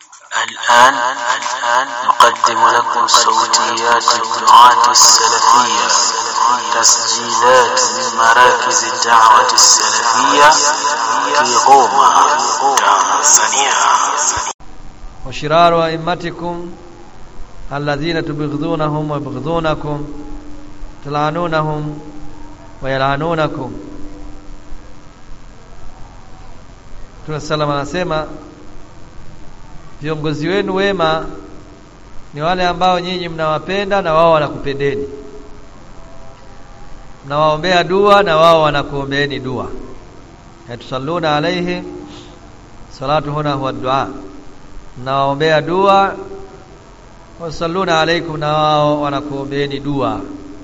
الآن الآن نقدم لكم صوتيات الدعاة السلفية تسجيلات من مراكز الدعوة السلفية في غوما تنزانيا وشرار أئمتكم الذين تبغضونهم ويبغضونكم تلعنونهم ويلعنونكم Mtume sallam anasema viongozi wenu wema ni wale ambao nyinyi mnawapenda na wao wanakupendeni, mnawaombea dua na wao wanakuombeeni dua. Yatusalluna alaihi salatu huna huwa dua, mnawaombea dua wasalluna alaikum, na wao wanakuombeeni dua.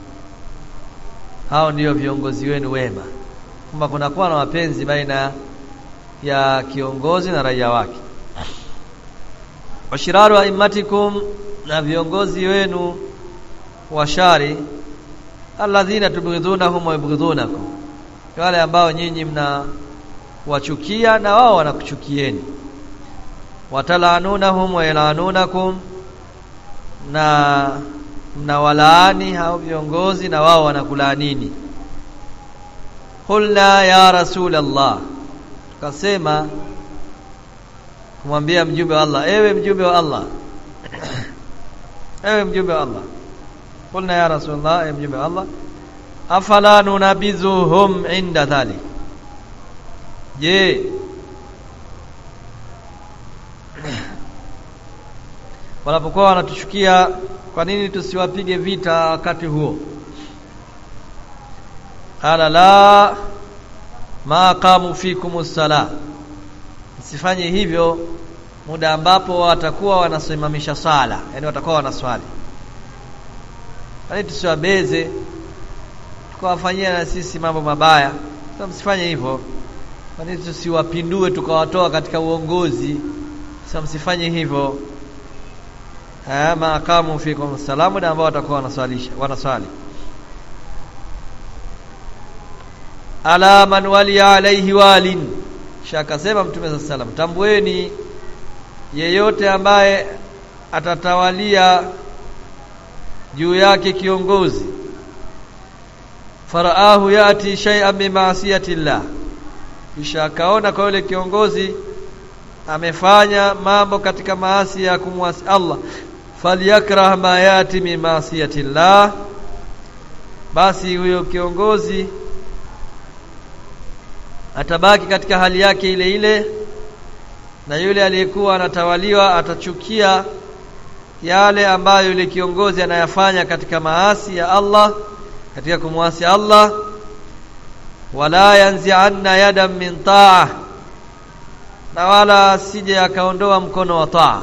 Hao ndio viongozi wenu wema, kwamba kunakuwa na mapenzi baina ya kiongozi na raia wake. Washiraru aimatikum, na viongozi wenu washari, alladhina tubghidhunahum wa yubghidhunakum, wale ambao nyinyi mna wachukia na wao wanakuchukieni. Watalanunahum wa yalanunakum, na mnawalaani hao viongozi na wao wanakulaanini. Qulna ya Rasulallah Kasema kumwambia mjumbe wa Allah, ewe mjumbe wa Allah, ewe mjumbe wa Allah, kulna ya Rasulullah, ewe mjumbe wa Allah, afala nunabizuhum inda dhalik, je, wanapokuwa wanatuchukia, kwa nini tusiwapige vita wakati huo? Qala la ma qamu fikum sala, msifanye hivyo muda ambapo watakuwa wanasimamisha sala, yani watakuwa wanaswali. Yaani tusiwabeze tukawafanyia na sisi mambo mabaya, sasa msifanye hivyo. Kwani tusiwapindue tukawatoa katika uongozi, sasa msifanye hivyo. Ma qamu fikum sala, muda ambao watakuwa wanaswalisha wanaswali ala man waliya alaihi walin, kisha akasema Mtume saa salam, tambueni yeyote ambaye atatawalia juu yake kiongozi, faraahu yati shay'an min maasiyati llah, kisha akaona kwa yule kiongozi amefanya mambo katika maasi ya kumwasi Allah, falyakrah ma yati min maasiyati llah, basi huyo kiongozi atabaki katika hali yake ile ile, na yule aliyekuwa anatawaliwa atachukia yale ambayo yule kiongozi anayafanya katika maasi ya Allah, katika kumwasi Allah. Wala yanzi'anna yadan min taa, na wala asije akaondoa mkono wa taa,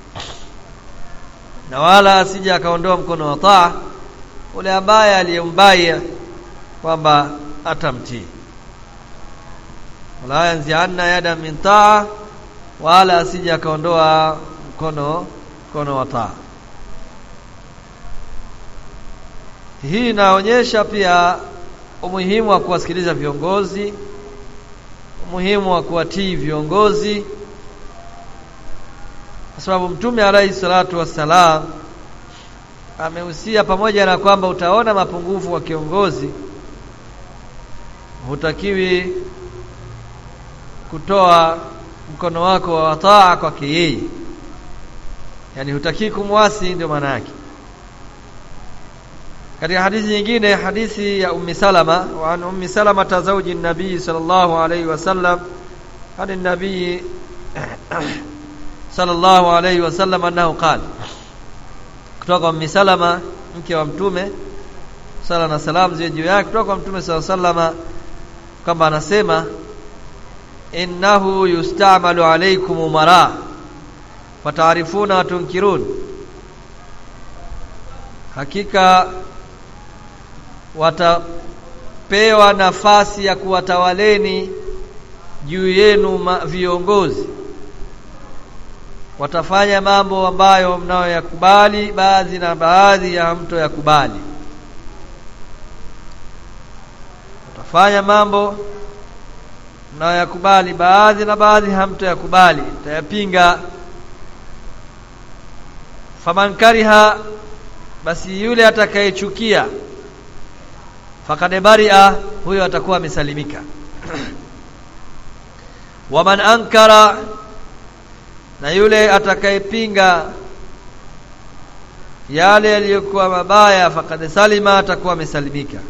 na wala asije akaondoa mkono wa taa ule ambaye aliyembaya kwamba atamtii wala yanzianna yada min taa, wala asije akaondoa mkono mkono wa taa. Hii inaonyesha pia umuhimu wa kuwasikiliza viongozi, umuhimu wa kuwatii viongozi, kwa sababu Mtume alaihi salatu wassalam amehusia, pamoja na kwamba utaona mapungufu wa kiongozi, hutakiwi kutoa mkono wako wa taa kwake yeye, yani hutakii kumwasi, ndio maana yake. Katika hadithi nyingine, hadithi ya Ummi Salama, wa an Ummi Salama zawji nabii sallallahu alayhi wasallam an nabii sallallahu alayhi wasallam annahu qala, kutoka Ummi Salama mke wa Mtume sala na salam ziwe juu yake, kutoka kwa Mtume sallallahu alayhi wasallam kwamba anasema innahu yustamalu alaykum umara fataarifuna wa tunkirun, hakika watapewa nafasi ya kuwatawaleni juu yenu viongozi, watafanya mambo ambayo mnayoyakubali baadhi na baadhi ya hamtoyakubali, watafanya mambo mnayoyakubali baadhi na baadhi hamtoyakubali, tayapinga faman kariha basi yule atakayechukia fakad baria huyo atakuwa amesalimika waman ankara na yule atakayepinga yale yaliyokuwa mabaya fakad salima atakuwa amesalimika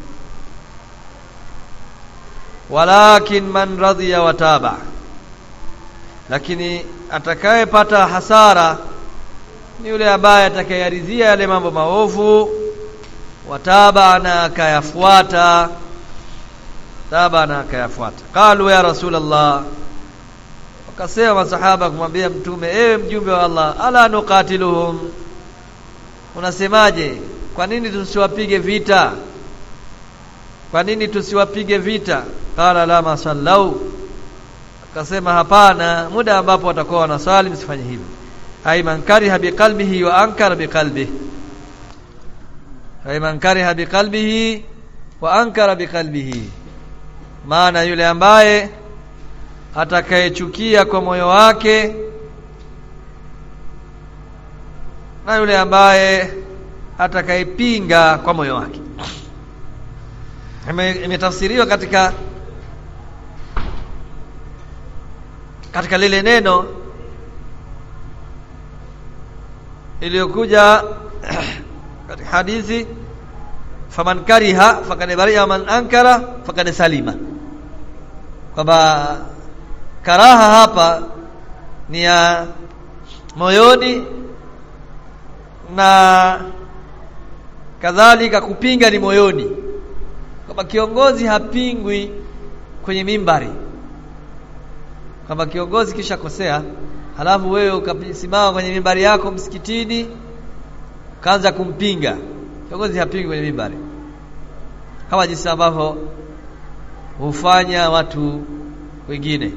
walakin man radhiya wataba lakini atakayepata hasara ni yule ambaye atakayeridhia yale mambo maovu wataba na akayafuata taba na akayafuata qalu ya rasulullah wakasema masahaba kumwambia mtume ewe mjumbe wa Allah ala nuqatiluhum unasemaje kwa nini tusiwapige vita kwa nini tusiwapige vita qala la masallau akasema hapana muda ambapo watakuwa wanaswali msifanye hivyo ay man kariha biqalbihi wa ankara biqalbihi ay man kariha biqalbihi wa ankara biqalbihi maana yule ambaye atakayechukia kwa moyo wake na yule ambaye atakayepinga kwa moyo wake imetafsiriwa katika katika lile neno iliyokuja katika hadithi faman kariha fakad bari'a man ankara fakad salima kwamba karaha hapa ni ya moyoni na kadhalika kupinga ni moyoni kwamba kiongozi hapingwi kwenye mimbari kwamba kiongozi kisha kosea halafu wewe ukasimama kwenye mimbari yako msikitini ukaanza kumpinga kiongozi hapingwi kwenye mimbari kama jinsi ambavyo hufanya watu wengine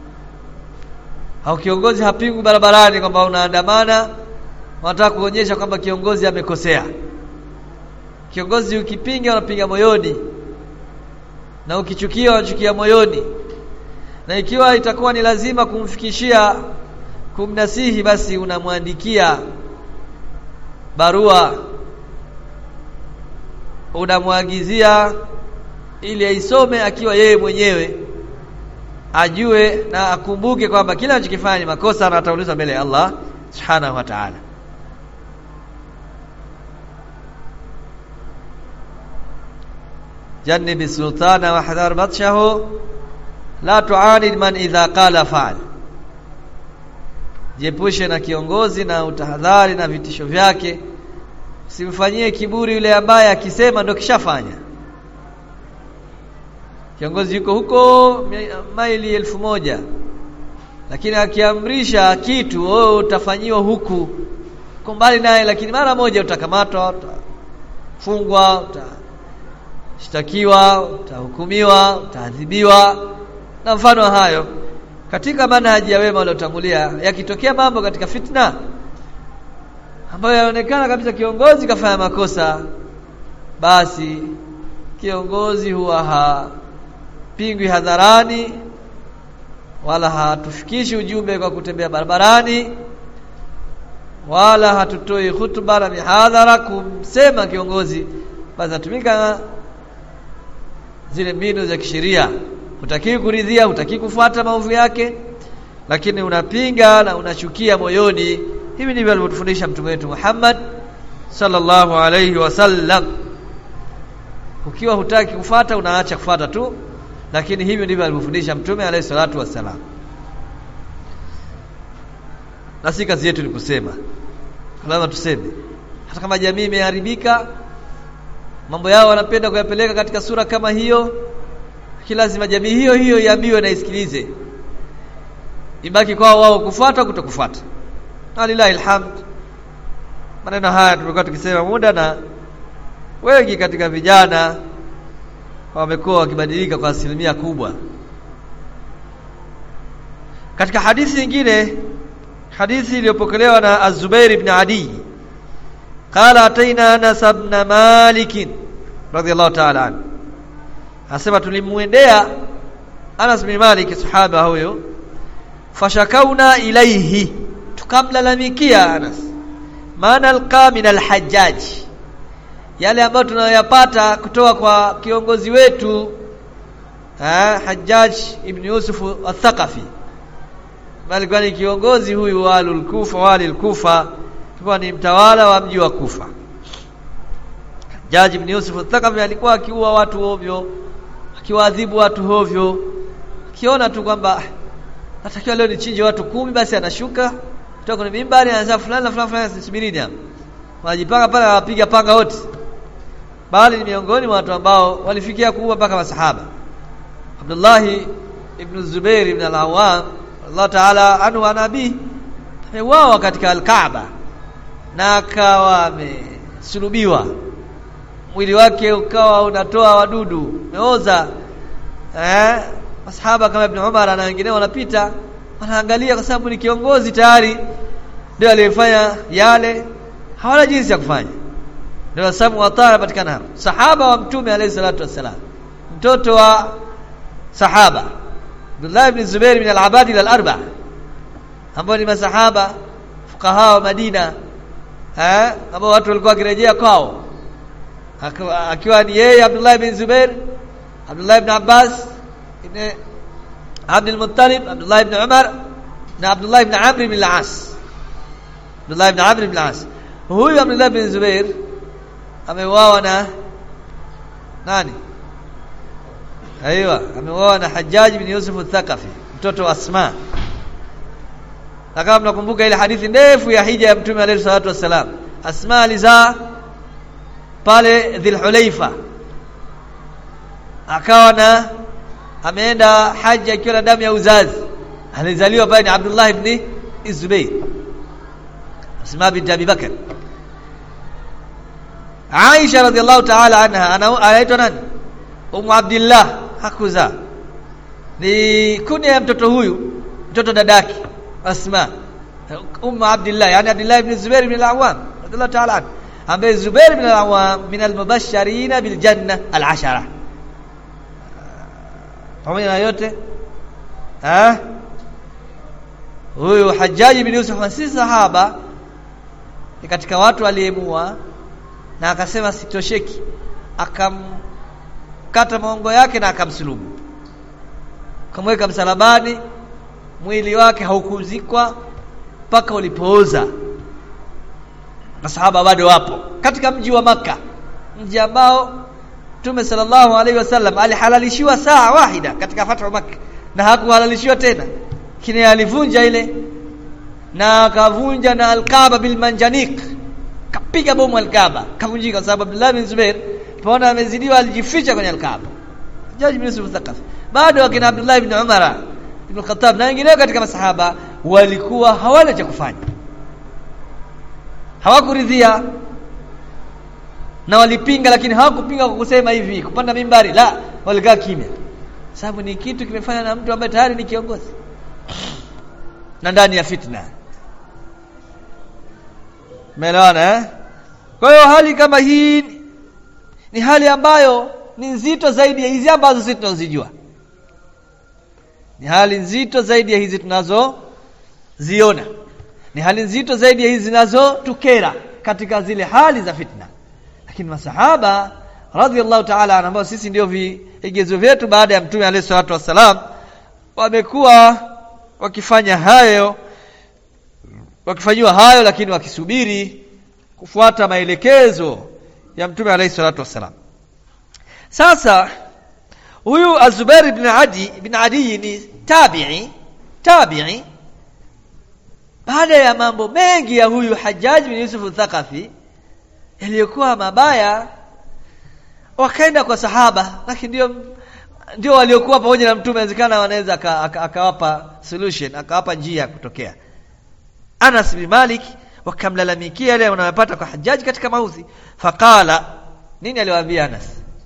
au kiongozi hapingwi barabarani kwamba unaandamana wanataka kuonyesha kwamba kiongozi amekosea kiongozi ukipinga unapinga moyoni na ukichukia unachukia moyoni na ikiwa itakuwa ni lazima kumfikishia kumnasihi basi unamwandikia barua unamwagizia ili aisome akiwa yeye mwenyewe ajue na akumbuke kwamba kila anachokifanya ni makosa na ataulizwa mbele ya Allah subhanahu wa ta'ala jannibi sultana wa hadhar batshahu la tuanid man idha qala fa'al jiepushe na kiongozi na utahadhari na vitisho vyake usimfanyie kiburi yule ambaye akisema ndo kishafanya kiongozi yuko huko maili elfu moja lakini akiamrisha kitu wewe utafanyiwa huku uko mbali naye lakini mara moja utakamatwa utafungwa utashtakiwa utahukumiwa utaadhibiwa na mfano hayo katika manhaji ya wema waliotangulia yakitokea mambo katika fitna ambayo yaonekana kabisa kiongozi kafanya makosa basi kiongozi huwa hapingwi hadharani wala hatufikishi ujumbe kwa kutembea barabarani wala hatutoi hutuba na mihadhara kumsema kiongozi basi natumika zile mbinu za kisheria hutaki kuridhia hutaki kufuata maovu yake lakini unapinga na unachukia moyoni hivi ndivyo alivyotufundisha mtume wetu Muhammad sallallahu alayhi wasallam ukiwa hutaki kufata unaacha kufata tu lakini hivyo ndivyo alivyofundisha mtume alayhi salatu wassalam na si kazi yetu ni kusema lazima tuseme hata kama jamii imeharibika mambo yao wanapenda kuyapeleka katika sura kama hiyo lakini lazima jamii hiyo hiyo iambiwe na isikilize ibaki kwao wao kufuata kutokufuata alilahi alhamd maneno haya tumekuwa tukisema muda na wengi katika vijana wamekuwa wakibadilika kwa asilimia kubwa katika hadithi nyingine hadithi iliyopokelewa na Az-Zubair ibn Adi qala ataina Anas ibn Malik radiyallahu ta'ala anhu asema tulimwendea Anas bin Malik sahaba huyo fashakauna ilaihi tukamlalamikia Anas ma nalqa min alhajjaj yale ambayo tunayoyapata kutoka kwa kiongozi wetu eh, Hajjaj ibn Yusuf al-Thaqafi alikuwa ni kiongozi huyu wa al-Kufa wali al-Kufa alikuwa ni mtawala wa mji wa Kufa Hajjaj ibn Yusuf al-Thaqafi alikuwa akiua watu ovyo akiwaadhibu watu ovyo akiona tu kwamba natakiwa leo nichinje watu kumi basi anashuka kutoka kwenye mimbari anaanza fulani na fulani fulani subirini hapa wanajipanga pale wapiga panga wote bali ni miongoni mwa watu ambao walifikia kuua mpaka masahaba Abdullah ibn Zubair ibn al-Awwam Allah Ta'ala anhu wa nabii ameuawa katika al-Kaaba na akawa amesulubiwa mwili wake ukawa unatoa wadudu umeoza eh masahaba kama Ibn Umar na wengine wanapita wanaangalia kwa sababu ni kiongozi tayari ndio aliyefanya yale hawana jinsi ya kufanya ndio sababu wataa anapatikana hapo sahaba wa mtume alayhi salatu wassalam mtoto wa sahaba Abdullah ibn Zubair min al-Abadi al-arba ambao ni masahaba fukaha wa Madina eh ambao watu walikuwa wakirejea kwao akiwa ni yeye Abdullah ibn Zubair Abdullah ibn Abbas ibn Abd al-Muttalib Abdullah ibn Umar na Abdullah ibn Amr ibn al-As Abdullah ibn Amr ibn al-As huyu Abdullah ibn Zubair ameuawa na nani Aiwa ameuawa na Hajjaj ibn Yusuf al-Thaqafi mtoto wa Asma na kama mnakumbuka ile hadithi ndefu ya hija ya Mtume alayhi salatu wassalam Asma alizaa pale Dhulhulaifa akawa na ameenda haji akiwa na damu ya uzazi alizaliwa pale ni Abdullah ibn Zubair Asma binti Abi Bakr Aisha radhiallahu ta'ala anha anaitwa nani Ummu Abdullah hakuzaa ni kunia ya mtoto huyu mtoto dadake Asma Ummu Abdullah yani Abdullah ibn Zubair ibn al-Awwam radhiallahu ta'ala anhu ambaye Zubair ibn al-Awwam min al-mubashirin bil janna al-ashara pamoja na yote eh huyu Hajjaj ibn Yusuf si sahaba ni katika watu aliyemua na akasema sitosheki akamkata maongo yake na akamsulubu akamweka msalabani mwili wake haukuzikwa mpaka ulipooza masahaba bado wapo katika mji wa maka mji ambao Mtume sallallahu alaihi wasallam alihalalishiwa saa wahida katika fathu Makkah na hakuhalalishiwa tena kile alivunja ile na akavunja na al-Kaaba bil manjanik kapiga bomu al-Kaaba kavunjika kwa sababu Abdullah bin Zubair paona amezidiwa alijificha kwenye al-Kaaba Jaji bin Yusuf Thaqafi bado akina Abdullah ibn Umar ibn Khattab na wengineo katika masahaba walikuwa hawana cha kufanya hawakuridhia na walipinga lakini hawakupinga kwa kusema hivi kupanda mimbari la walikaa kimya sababu ni kitu kimefanya na mtu ambaye tayari ni kiongozi na ndani ya fitna Umeelewana eh? Kwa hiyo hali kama hii ni hali ambayo ni nzito zaidi ya hizi ambazo sisi tunazijua. Ni hali nzito zaidi ya hizi tunazoziona. Ni hali nzito zaidi ya hizi zinazotukera katika zile hali za fitna. Lakini masahaba radhiallahu ta'ala ambao sisi ndio vigezo vyetu baada ya Mtume alayhi salatu wassalam wamekuwa wakifanya hayo wakifanyiwa hayo lakini wakisubiri kufuata maelekezo ya Mtume alayhi salatu wassalam. Sasa huyu Azubair ibn Adi ibn Adi ni tabi'i tabi'i baada ya mambo mengi ya huyu Hajjaj bin Yusuf Thaqafi yaliyokuwa mabaya wakaenda kwa sahaba lakini ndio ndio waliokuwa pamoja na mtume inawezekana wanaweza akawapa aka, aka solution akawapa njia ya kutokea Anas bin Malik wakamlalamikia yale wanayopata kwa Hajjaj katika mauzi faqala nini aliwaambia Anas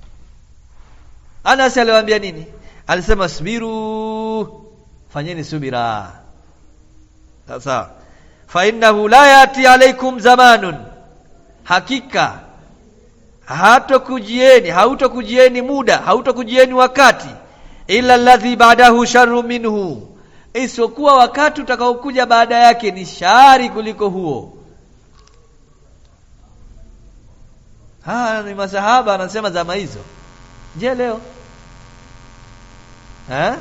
Anas aliwaambia nini alisema subiru fanyeni subira sasa fa innahu la yati alaikum zamanun hakika hatokujieni hautokujieni muda hautokujieni wakati illa alladhi ba'dahu sharru minhu isipokuwa wakati utakaokuja baada yake ni shari kuliko huo ah ni masahaba anasema zama hizo je leo ha?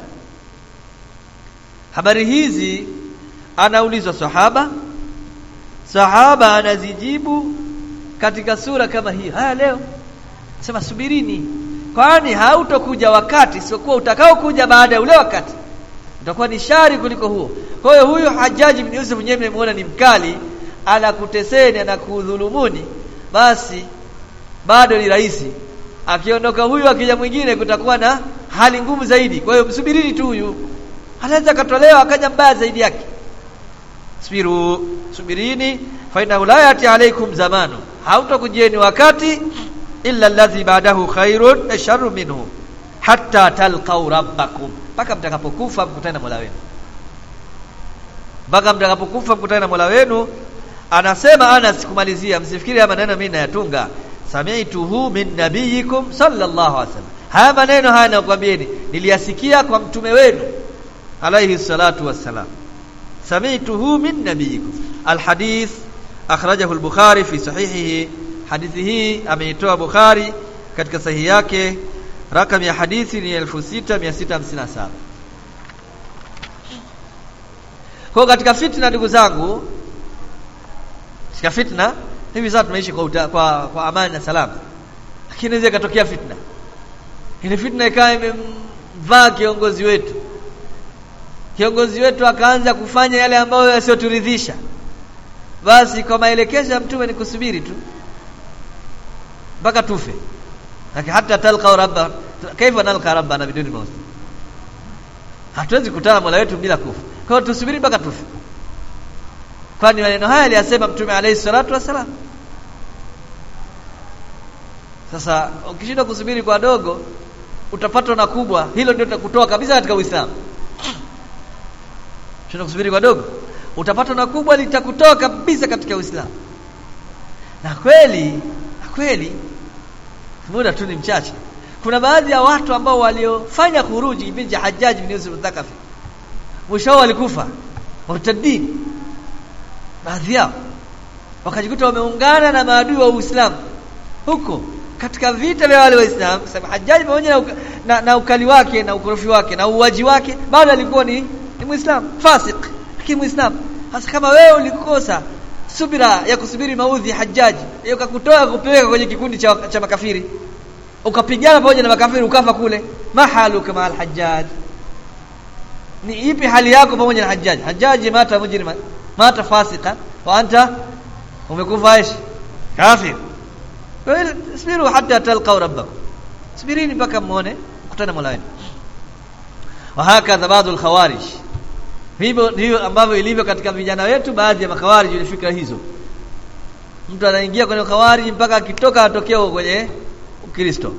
habari hizi anaulizwa sahaba sahaba anazijibu katika sura kama hii haya leo sema subirini kwani hautokuja wakati siokuwa utakao kuja baada ya ule wakati utakuwa ni shari kuliko huo kwa hiyo huyu Hajjaji bin Yusuf mwenyewe mmemuona ni mkali anakuteseni anakudhulumuni basi bado ni rahisi akiondoka huyu akija mwingine kutakuwa na hali ngumu zaidi kwa hiyo msubirini tu huyu anaweza katolewa akaja mbaya zaidi yake subiru subirini fa inna la yati alaikum zamanu hautakujieni wakati illa alladhi ba'dahu khairun sharru minhu hatta talqaw rabbakum mpaka mtakapokufa mkutane na Mola wenu mpaka mtakapokufa mkutane na Mola wenu anasema Anas kumalizia msifikiri haya maneno mimi nayatunga sami'tuhu min nabiyikum sallallahu alaihi wasallam haya maneno haya nakwambieni niliyasikia kwa mtume wenu alayhi salatu wassalam sami'tuhu min nabiyikum alhadith akhrajahu al-bukhari fi sahihihi hadithi hii ameitoa bukhari katika sahihi yake rakam ya hadithi ni 6657 kwa katika fitna ndugu zangu katika fitna hivi sasa tunaishi kwa, uta, kwa kwa amani na salama lakini inaweza ikatokea fitna ile fitna ikawa imemvaa kiongozi wetu kiongozi wetu akaanza kufanya yale ambayo yasiyoturidhisha basi kwa maelekezo ya mtume ni kusubiri tu mpaka tufe lakini hata talqa rabba kaifa nalqa rabbana biduni maut hatuwezi kutana mola wetu bila kufa kwa hiyo tusubiri mpaka tufe kwani maneno haya aliyasema mtume alayhi salatu wasalam sasa ukishindwa kusubiri kwa dogo utapatwa na kubwa hilo ndio litakutoa kabisa katika uislamu Shindwa kusubiri kwa dogo utapatwa na kubwa litakutoa kabisa katika uislamu na kweli na kweli muda tu ni mchache kuna baadhi ya watu ambao waliofanya kuruji kipindi cha Hajjaj bin Yusuf al-Thaqafi mwisho walikufa murtadin baadhi yao wakajikuta wameungana na maadui wa Uislamu huko katika vita vya wale waislamu sababu Hajjaj pamoja na, uka, na, na ukali wake na ukorofi wake na uwaji wake bado alikuwa ni ni Muislamu fasik lakini Muislamu hasa kama wewe ulikosa subira ya kusubiri maudhi Hajjaji ukakutoa kupeleka kwenye kikundi cha, cha makafiri ukapigana pamoja na makafiri ukafa kule mahalu kama al-Hajjaj ni ipi hali yako pamoja na Hajjaj Hajjaji mata mujrima mata fasika wa anta umekufa aishi kafir kwa hiyo subiru hatta talqaw rabbakum subirini mpaka muone kukutana Mola wenu wa hakadha baadhi al-khawarij hivyo ndivyo ambavyo ilivyo katika vijana wetu baadhi ya makhawarij ni fikra hizo mtu anaingia kwenye khawarij mpaka akitoka atokea kwenye ukristo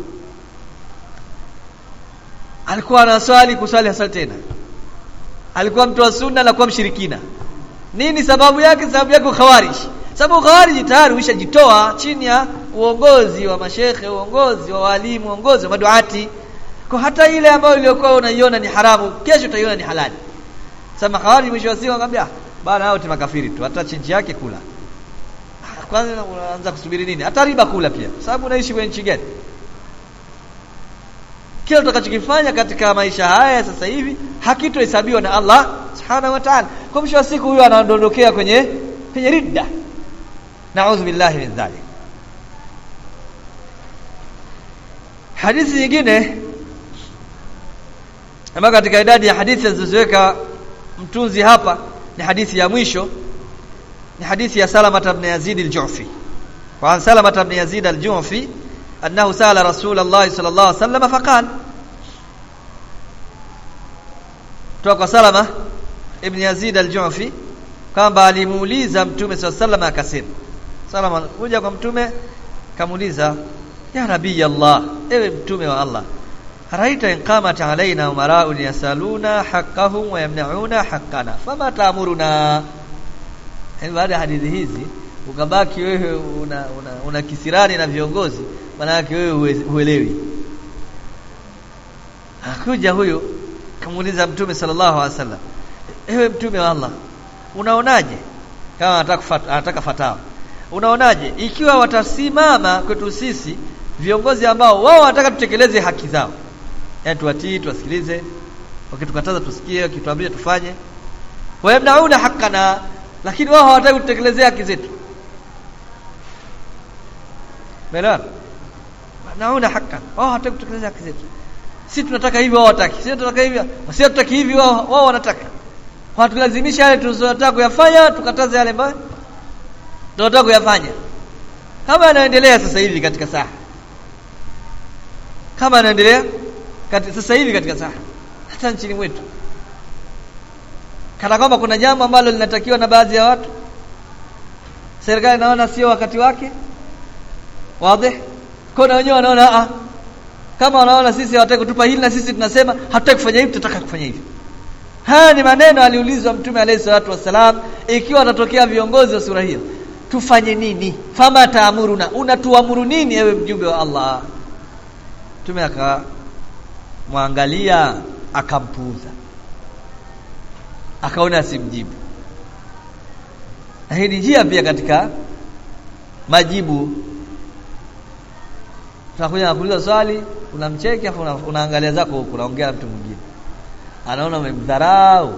alikuwa anaswali kuswali hasali tena alikuwa mtu wa sunna na kuwa mshirikina nini sababu yake sababu yake khawarij sababu khawarij tayari ushajitoa chini ya uongozi wa mashekhe uongozi wa walimu uongozi wa maduati kwa hata ile ambayo iliyokuwa unaiona ni haramu kesho utaiona ni halali sasa khawarij mwisho wa siku akamwambia bana hao ni makafiri tu hata chinji yake kula kwanza unaanza kusubiri nini hata riba kula pia sababu unaishi kwenye nchi gani kila utakachokifanya katika maisha haya sasa hivi hakitohesabiwa na Allah subhanahu wa ta'ala kwa mwisho wa siku huyo anaondokea kwenye kwenye ridda na'udhu billahi min dhalik hadithi nyingine ambayo katika idadi ya hadithi zilizoweka mtunzi hapa ni hadithi ya mwisho ni hadithi ya Salama ibn Yazid al-Ju'fi wa an Salama ibn Yazid al-Ju'fi annahu sala Rasulullah sallallahu alaihi wasallam faqala toka kwa Salama ibn Yazid al-Ju'fi kwamba alimuuliza mtume sallallahu alaihi wasallam akasema Salama kuja kwa mtume kamuuliza ya nabii Allah ewe mtume wa Allah araita in qamat alaina umara'un yasaluna haqqahum wa yamna'una haqqana fama ta'muruna baada ya hadithi hizi ukabaki wewe una, una, una kisirani na viongozi maana yake wewe huelewi akuja huyo kamuuliza mtume sallallahu alaihi wasallam ewe mtume wa Allah unaonaje kama anataka anataka fatawa unaonaje ikiwa watasimama kwetu sisi viongozi ambao wao wanataka tutekeleze haki zao yaani tuwatii tuwasikilize wakitukataza tusikie wakituambia tufanye wayamnauna haqqana lakini wao hawataki kutekelezea haki zetu Umeelewana? Naona haka. Wao hawataki kutekeleza haki zetu. Sisi tunataka hivi wao hawataki. Sisi tunataka hivi, sisi tunataka hivi wao wao wanataka. Wanatulazimisha yale tunayotaka kuyafanya, tukataze yale ambayo tunataka kuyafanya. Kama yanaendelea sasa hivi katika saa. Kama yanaendelea katika sasa hivi katika saa. Hata nchini mwetu. Kana kwamba kuna jambo ambalo linatakiwa na baadhi ya watu. Serikali naona sio wakati wake. Wazi? Kuna wenyewe wanaona ah kama wanaona sisi hawataki kutupa hili na sisi tunasema hatutaki kufanya hivi tutataka kufanya hivi. Haya ni maneno aliulizwa Mtume alayhi salatu wassalam ikiwa watatokea viongozi wa sura hiyo. Tufanye nini? Fama taamuruna, unatuamuru nini ewe mjumbe wa Allah? Mtume akamwangalia akampuuza. Akaona asimjibu. Na hii ni njia pia katika majibu tunakuja na kuuliza swali unamcheki afu una, unaangalia zako huko unaongea na mtu mwingine anaona umemdharau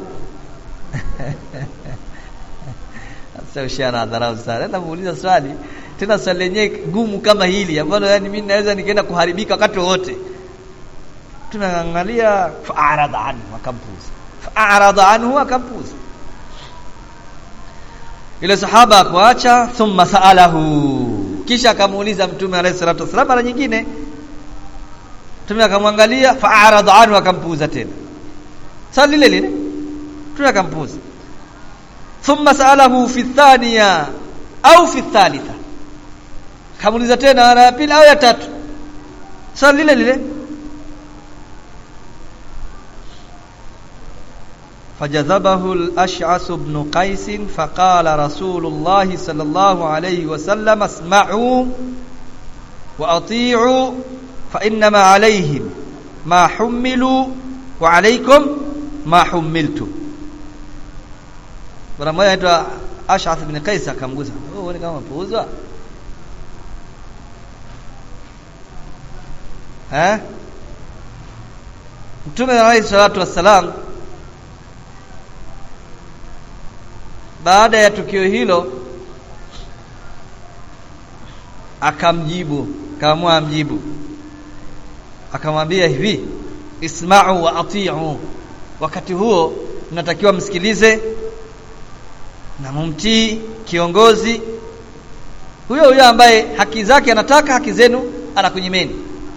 sasa ushana dharau sana nenda muuliza swali tena swali lenyewe gumu kama hili ambalo yani mimi naweza nikaenda kuharibika wakati wowote tunaangalia fa'arada anhu akampuza fa'arada anhu akampuza ile sahaba akuacha thumma sa'alahu kisha akamuuliza mtume alayhi salatu wasallam mara nyingine mtume akamwangalia fa'arada anhu akampuuza tena swali lile lile mtume akampuuza thumma sa'alahu fi thaniya au fi thalitha akamuuliza tena mara ya pili au ya tatu swali lile lile فجذبه الأشعث بن قيس فقال رسول الله صلى الله عليه وسلم اسمعوا وأطيعوا فإنما عليهم ما حملوا وعليكم ما حملتم bwana mmoja anaitwa Ash'ath ibn Qais akamgusa wewe ni kama puuzwa eh Mtume alayhi salatu wassalam baada ya tukio hilo akamjibu kaamua amjibu akamwambia hivi isma'u wa ati'u wakati huo mnatakiwa msikilize na mumtii kiongozi huyo huyo ambaye haki zake anataka haki zenu anakunyimeni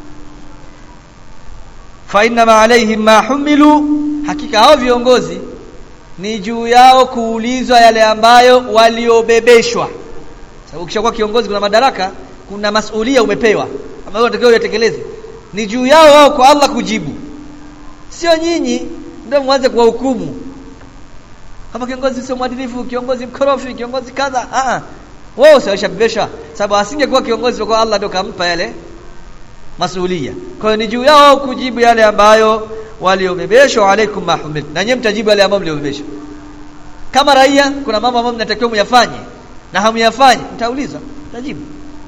fa inna alaihim ma humilu hakika hao viongozi ni juu yao kuulizwa yale ambayo waliobebeshwa sababu ukishakuwa kiongozi kuna madaraka kuna masulia umepewa ambayo unatakiwa uyatekeleze ni juu yao wao kwa Allah kujibu sio nyinyi ndio mwanze kuwahukumu kama kiongozi sio mwadilifu kiongozi mkorofi kiongozi kadha a a wao sio sababu asingekuwa kiongozi kwa Allah ndio kampa yale masulia kwa hiyo ni juu yao kujibu yale ambayo waliobebeshwa alaikum mahumil na nyinyi mtajibu yale ambayo mliobebeshwa kama raia kuna mambo ambayo mnatakiwa myafanye na hamyafanye mtaulizwa mtajibu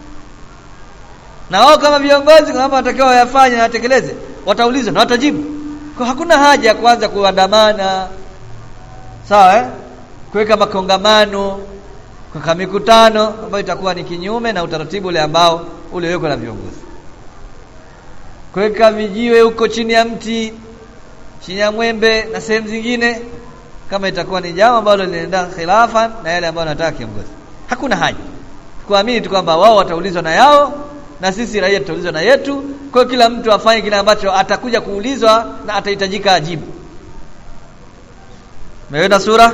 na wao kama viongozi kuna mambo wanatakiwa wayafanye na watekeleze wataulizwa na watajibu kwa hakuna haja ya kuanza kuandamana sawa eh kuweka makongamano kwa mikutano ambayo itakuwa ni kinyume na utaratibu ule ambao uliowekwa na viongozi kuweka vijiwe huko chini ya mti chini ya mwembe na sehemu zingine kama itakuwa ni jambo ambalo linaenda khilafa na yale ambayo anataka kiongozi hakuna haja kuamini tu kwamba wao wataulizwa na yao na sisi raia tutaulizwa na yetu kwa kila mtu afanye kile ambacho atakuja kuulizwa na atahitajika ajibu meenda sura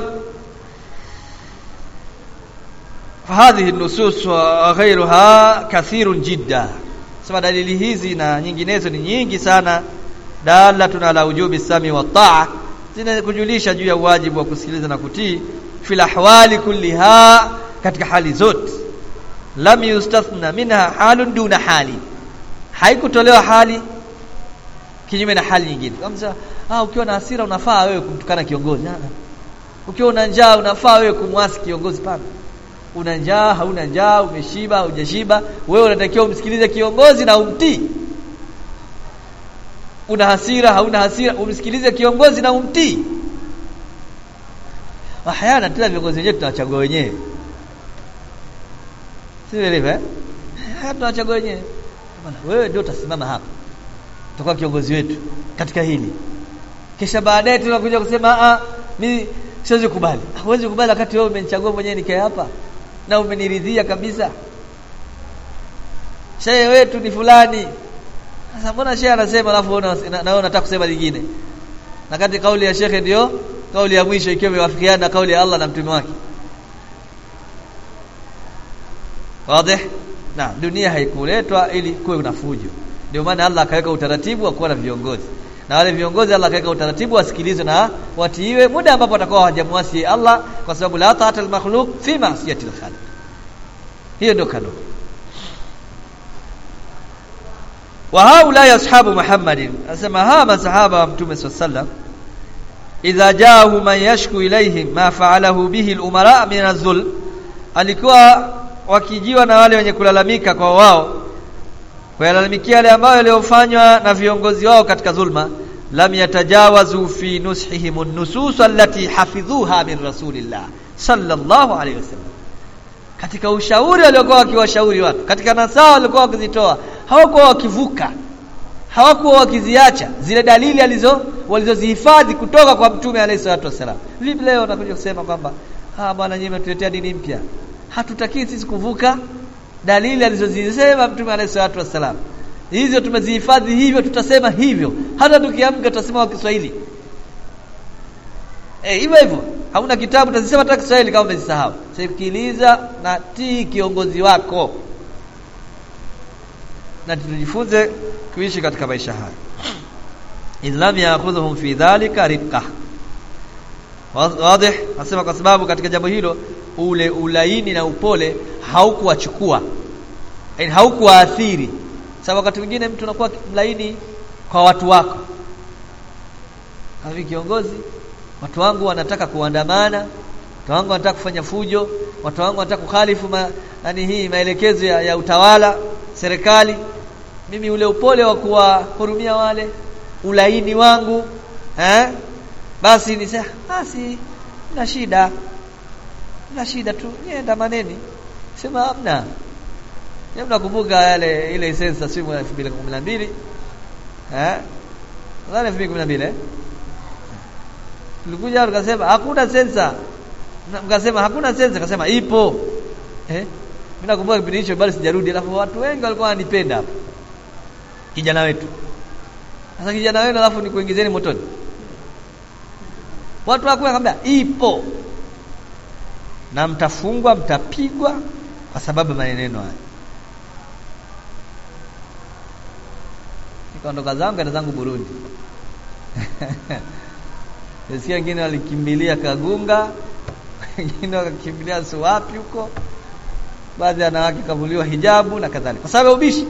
فهذه النصوص وغيرها كثير جدا sema dalili hizi na nyinginezo ni nyingi sana dalatun ala ujubi sami wa taa zinakujulisha juu ya wajibu wa kusikiliza na kutii fil ahwali kulliha katika hali zote lam yustathna minha halun duna hali haikutolewa hali kinyume na hali nyingine kama ah ukiwa na hasira unafaa wewe kumtukana kiongozi ukiwa una njaa unafaa wewe kumwasi kiongozi pana una njaa hauna njaa umeshiba hujashiba wewe unatakiwa umsikilize kiongozi na umtii una hasira hauna hasira umsikilize kiongozi na umtii ahayana tena viongozi wenyewe tunawachagua wenyewe si ndivyo eh haya tunawachagua wenyewe bwana wewe ndio utasimama hapa utakuwa kiongozi wetu katika hili kisha baadaye tunakuja kusema ah mimi siwezi kubali huwezi kubali wakati wewe umenichagua mwenyewe nikae hapa na umeniridhia kabisa shehe wetu ni fulani sasa mbona shehe anasema alafu na wewe unataka kusema lingine na kati kauli ya shekhe ndio kauli ya mwisho ikiwa imewafikiana na kauli ya Allah na mtume wake wazi na dunia haikuletwa ili kuwe na fujo ndio maana Allah akaweka utaratibu wa kuwa na viongozi na wale viongozi Allah akaweka utaratibu wasikilizwe na watiiwe muda ambapo watakuwa hawajamwasi Allah kwa sababu la ta'ata al-makhluq fi ma'siyati al-khaliq hiyo ndio kanuni wa haula ashabu Muhammadin asema hawa masahaba wa mtume sallallahu idha jaahu man yashku ilayhim ma fa'alahu bihi al-umara min az-zulm alikuwa wakijiwa na wale wenye kulalamika kwa wao kuyalalamikia yale ambayo yaliyofanywa na viongozi wao katika zulma lam yatajawazu fi nushihim an-nusus allati hafidhuha min rasulillah sallallahu alayhi wasallam katika ushauri waliokuwa wakiwashauri watu katika nasaha walikuwa wakizitoa hawakuwa wakivuka hawakuwa wakiziacha zile dalili alizo walizozihifadhi kutoka kwa mtume alayhi salatu wasallam vipi leo wanakuja kusema kwamba ah bwana nyinyi mmetuletea dini mpya hatutaki sisi kuvuka dalili alizozisema mtume alayhi salatu wasallam hizo tumezihifadhi hivyo tutasema hivyo hata tukiamka tutasema kwa Kiswahili eh hivyo hivyo hauna kitabu utasema hata Kiswahili kama umesahau sikiliza na tii kiongozi wako na tujifunze kuishi katika maisha haya islam yaakhudhuhum fi dhalika rifqa wazi nasema kwa sababu katika jambo hilo ule ulaini na upole haukuwachukua yani haukuwaathiri sababu wakati mwingine mtu anakuwa mlaini kwa watu wako kama kiongozi watu wangu wanataka kuandamana watu wangu wanataka kufanya fujo watu wangu wanataka kukhalifu ma, nani hii maelekezo ya, ya utawala serikali mimi ule upole wa kuwahurumia wale ulaini wangu eh basi ni sasa basi na shida na shida tu nienda maneni sema hamna Yeye mnakumbuka yale ile sensa simu ya 2012 eh nadhani 2012 eh tulikuja tukasema hakuna sensa mkasema hakuna sensa akasema ipo eh mimi nakumbuka kipindi hicho bado sijarudi alafu watu wengi walikuwa wananipenda hapo kijana wetu sasa kijana wenu alafu ni kuingizeni motoni watu wako wakambia ipo na mtafungwa mtapigwa kwa sababu maneno haya nikaondoka zangu enda zangu Burundi Nisikia wengine walikimbilia Kagunga wengine wakakimbilia Suwapi huko baadhi ya wanawake kavuliwa hijabu na kadhalika kwa sababu ya ubishi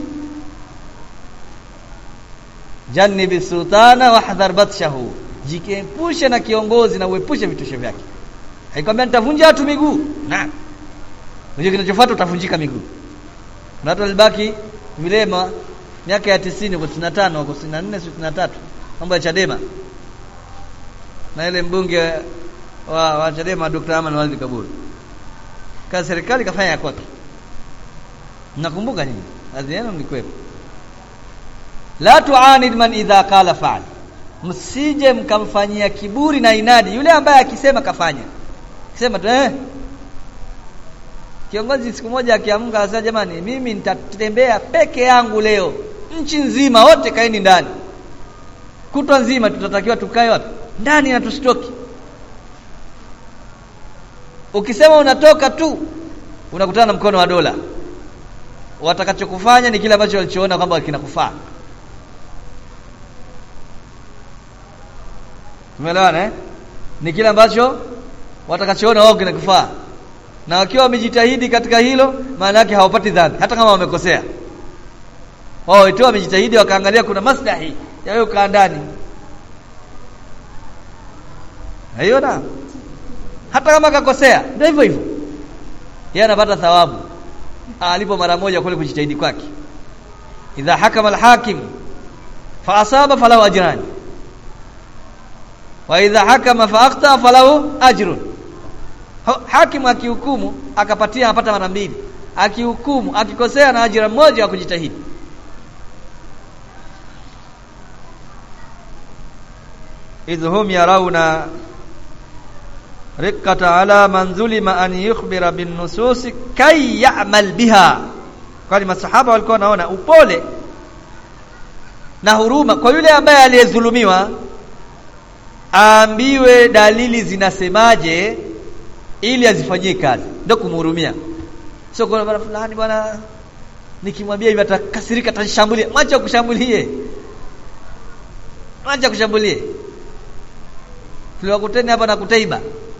jannibi sultana wahdhar batshahu jikiepushe na kiongozi na uepushe vitisho vyake haikwambia nitavunja watu miguu na unajua kinachofuata utavunjika miguu na watu walibaki vilema miaka ya 90 kwa 95 kwa 94 63 mambo ya Chadema na ile mbunge wa, wa Chadema Dr. Aman Walid Kaburu kazi serikali kafanya ya kwake nakumbuka nyinyi baadhi yenu mlikwepo la tuanid man idha qala fa'al msije mkamfanyia kiburi na inadi yule ambaye akisema kafanya kisema tu eh kiongozi siku moja akiamka anasema jamani mimi nitatembea peke yangu leo nchi nzima wote kaeni ndani kutwa nzima tutatakiwa tukae wapi ndani na tusitoki ukisema unatoka tu unakutana na mkono wa dola watakachokufanya ni kile ambacho walichoona kwamba kinakufaa Umeelewana eh? Ni kile ambacho watakachoona wao kinakufaa. Na wakiwa wamejitahidi katika hilo, maana yake hawapati dhambi hata kama wamekosea. Wao wetu wamejitahidi wakaangalia kuna maslahi ya wewe kaa ndani. Haiona? Hata kama kakosea, ndio hivyo hivyo. yeye anapata thawabu alipo mara moja kule kujitahidi kwake idha hakama alhakim fa asaba falahu ajran wa idha hakama fa akhta falahu ajrun hakim akihukumu akapatia anapata mara mbili akihukumu akikosea na ajira mmoja wa kujitahidi idhum yarawna riqqata ala man zulima an yukhbira bin nusus kay ya'mal biha kwani masahaba walikuwa wanaona upole na huruma kwa yule ambaye aliyedhulumiwa aambiwe dalili zinasemaje ili azifanyie kazi ndio kumhurumia sio kwa bwana fulani bwana nikimwambia hivi atakasirika atanishambulia mwacha kushambulie mwacha kushambulie tuliwakuteni hapa na kutaiba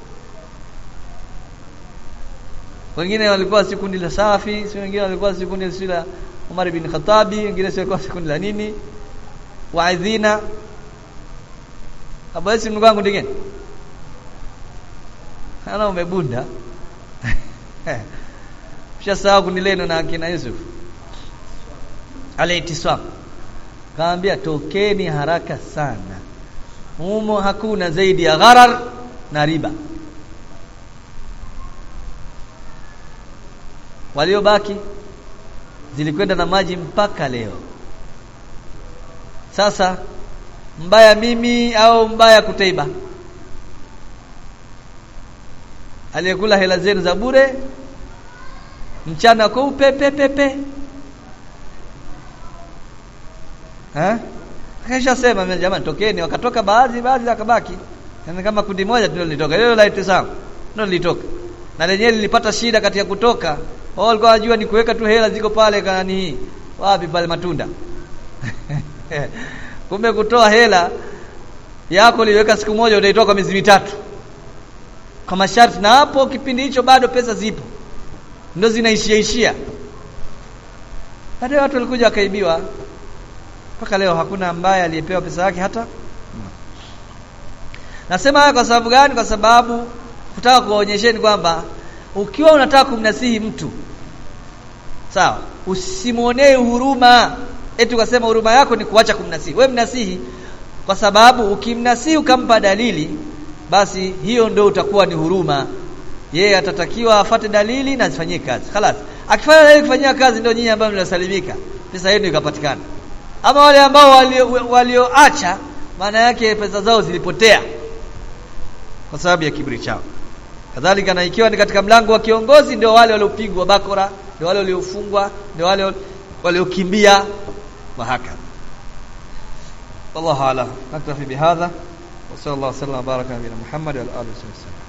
wengine walikuwa si kundi la safi si wengine walikuwa si kundi si la Umar bin Khattabi wengine si walikuwa si kundi la nini waidhina abasi mndugu wangu ndigeni ana umebunda Ushasahau kundi lenu na akina Yusuf alaitiswam kaambia tokeni haraka sana humo hakuna zaidi ya gharar na riba waliobaki zilikwenda na maji mpaka leo sasa mbaya mimi au mbaya kutaiba aliyekula hela zenu za bure mchana kwa upepe pepe eh kisha sema jamani tokeni wakatoka baadhi baadhi akabaki yani kama kundi moja ndio lilitoka hilo la itisam ndio lilitoka na lenyewe lilipata shida katika kutoka wao walikuwa wanajua ni kuweka tu hela ziko pale kanani hii wapi pale matunda kumbe kutoa hela yako liweka siku moja utaitoa kwa miezi mitatu kwa masharti na hapo kipindi hicho bado pesa zipo ndio zinaishia ishia baadaye watu walikuja wakaibiwa mpaka leo hakuna ambaye aliyepewa pesa yake hata nasema haya kwa sababu gani kwa sababu kutaka kuwaonyesheni kwamba ukiwa unataka kumnasihi mtu sawa usimuonee huruma eti ukasema huruma yako ni kuacha kumnasihi we mnasihi kwa sababu ukimnasihi ukampa dalili basi hiyo ndio utakuwa ni huruma yeye atatakiwa afate dalili na azifanyie kazi khalas akifanya dalili kufanyia kazi ndio nyinyi ambao mnasalimika pesa yenu ikapatikana ama wale ambao walioacha walio maana yake pesa zao zilipotea kwa sababu ya kiburi chao kadhalika na ikiwa ni katika mlango wa kiongozi ndio wale waliopigwa bakora ndio wale waliofungwa ndio wale waliokimbia wahaka والله اعلم نكتفي بهذا وصلى الله وسلم وبارك على نبينا محمد وعلى اله وصحبه وسلم